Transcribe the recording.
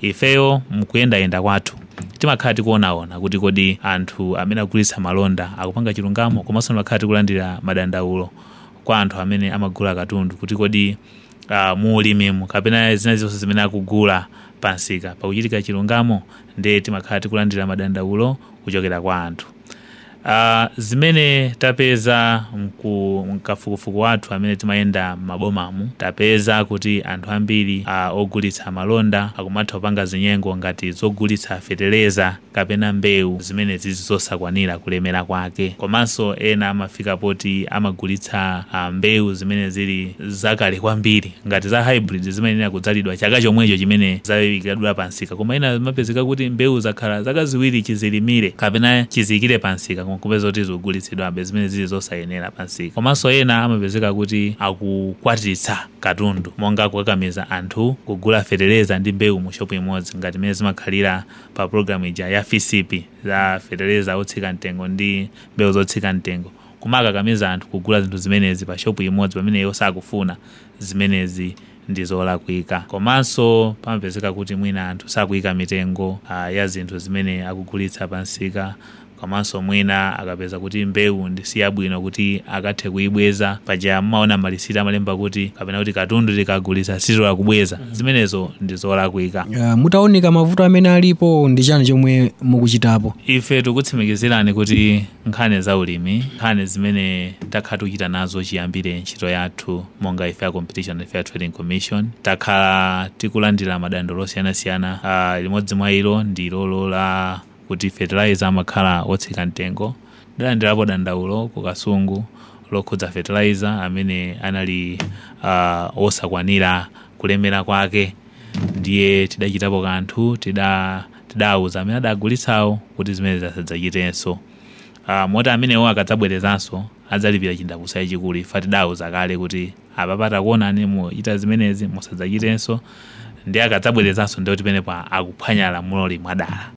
ifeyo mkuyendayenda kwathu timakhala tikuonaona kuti kodi anthu amene agulitsa malonda akupanga chilungamo komanso timakhala tikulandira madandaulo kwa anthu amene amagula katundu kuti kodi uh, muulimimo kapena zina zonse zimene akugula pansika pakuchitika chilungamo ndiye timakhala tikulandira madandaulo kuchokera kwa anthu uh, zimene tapeza mku- mkafukufuku wathu amene timayenda m'mabomamu tapeza kuti anthu ambiri uh, ogulitsa malonda akumatha kupanga zinyengo ngati zogulitsa feteleza kapena mbewu zimene zizi zosakwanira kulemera kwake komanso ena amafika poti amagulitsa uh, mbewu zimene zili zakale kwambiri ngati za hybrid zimenera kudzalidwa chaka chomwecho chimene zayikidwa pansika koma ina zimapezeka kuti mbewu zakhala zaka ziwiri chizilimire kapena chiziyikire pansika koma kupeza kuti zikugulitsidwabe zimene zili zosayenera pansika komanso ena amapezeka kuti akukwatitsa katundu monga kukakamiza anthu kugula feteleza ndi mbewu mu shopu imodzi ngati imene zimakhalira pa programu ija ya fcp za feteleza otsika mtengo ndi mbewu zotsika mtengo kumakakamiza anthu kugula zinthu zimenezi pa shopu imodzi pamene iwo sakufuna zimenezi ndi zolakwika komanso pamapezeka kuti mwina anthu sakuyika mitengo uh, ya zinthu zimene akugulitsa pansika komanso mwina akapeza kuti mbewu ndi yabwino kuti akathe kuyibweza paja mmaona malisiti amalemba kuti kapena kuti katundu tikagulitsa sitola kubweza zimenezo ndi zolakwika uh, mutaoneka mavuto amene alipo ndi chani chomwe mukuchitapo ife tikutsimikizirani kuti nkhani za ulimi nkhani zimene takhala tikuchita nazo chiyambire ntchito yathu monga ife ya competition and fair trading commission takhala tikulandira madandaulo osiyanasiyana uh, limodzi mwa ilo ndi lolo la kuti fertilizer amakhala otsika mtengo ndalandirapo dandaulo ku kasungu lokhudza fertilizer amene anali uh, osakwanira kulemera kwake ndiye tidachitapo kanthu tida tidawuza amene adagulitsawo kuti zimene zasadzachitenso uh, moti amenewo akadzabwerezanso adzalipira chindapusa chachikulu ife tidawuza kale kuti apa patakuonani muchita zimenezi musadzachitenso ndi akadzabwerezanso ndiye kuti penepo akuphwanya lamulo limwadala